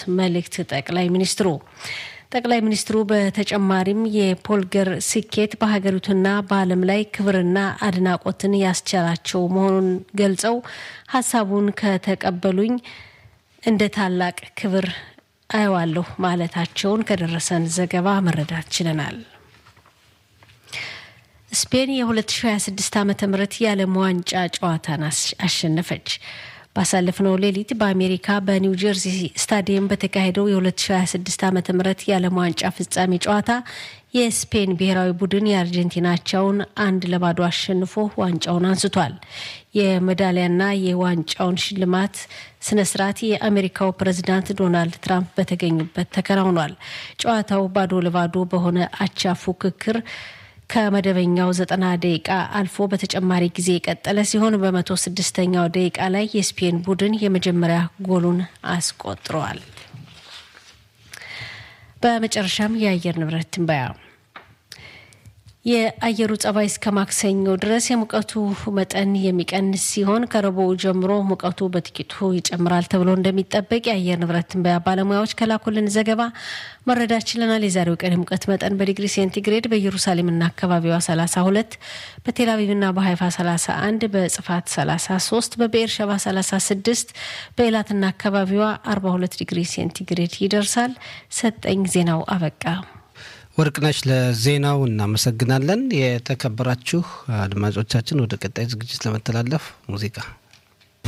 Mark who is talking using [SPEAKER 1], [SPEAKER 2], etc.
[SPEAKER 1] መልእክት ጠቅላይ ሚኒስትሩ ጠቅላይ ሚኒስትሩ በተጨማሪም የፖልገር ስኬት በሀገሪቱና በዓለም ላይ ክብርና አድናቆትን ያስቻላቸው መሆኑን ገልጸው ሀሳቡን ከተቀበሉኝ እንደ ታላቅ ክብር አየዋለሁ ማለታቸውን ከደረሰን ዘገባ መረዳት ችለናል። ስፔን የ2026 ዓ ም የዓለም ዋንጫ ጨዋታን አሸነፈች። ባሳለፍነው ሌሊት በአሜሪካ በኒው ጀርዚ ስታዲየም በተካሄደው የ2026 ዓ ም የዓለም ዋንጫ ፍጻሜ ጨዋታ የስፔን ብሔራዊ ቡድን የአርጀንቲናቸውን አንድ ለባዶ አሸንፎ ዋንጫውን አንስቷል። የሜዳሊያና የዋንጫውን ሽልማት ስነ ስርዓት የአሜሪካው ፕሬዝዳንት ዶናልድ ትራምፕ በተገኙበት ተከናውኗል። ጨዋታው ባዶ ለባዶ በሆነ አቻ ፉክክር ከመደበኛው ዘጠና ደቂቃ አልፎ በተጨማሪ ጊዜ የቀጠለ ሲሆን በመቶ ስድስተኛው ደቂቃ ላይ የስፔን ቡድን የመጀመሪያ ጎሉን አስቆጥረዋል። በመጨረሻም የአየር ንብረት ትንበያ የአየሩ ጸባይ እስከ ማክሰኞ ድረስ የሙቀቱ መጠን የሚቀንስ ሲሆን ከረቡዕ ጀምሮ ሙቀቱ በጥቂቱ ይጨምራል ተብሎ እንደሚጠበቅ የአየር ንብረት ትንበያ ባለሙያዎች ከላኩልን ዘገባ መረዳት ችለናል። የዛሬው ቀን የሙቀት መጠን በዲግሪ ሴንቲግሬድ በኢየሩሳሌምና አካባቢዋ 32፣ በቴልአቪቭና በሀይፋ 31፣ በጽፋት 33፣ በብኤር ሸባ 36፣ በኤላትና አካባቢዋ 42 ዲግሪ ሴንቲግሬድ ይደርሳል። ሰጠኝ ዜናው አበቃ።
[SPEAKER 2] ወርቅነሽ ለዜናው እናመሰግናለን። የተከበራችሁ አድማጮቻችን ወደ ቀጣይ ዝግጅት ለመተላለፍ ሙዚቃ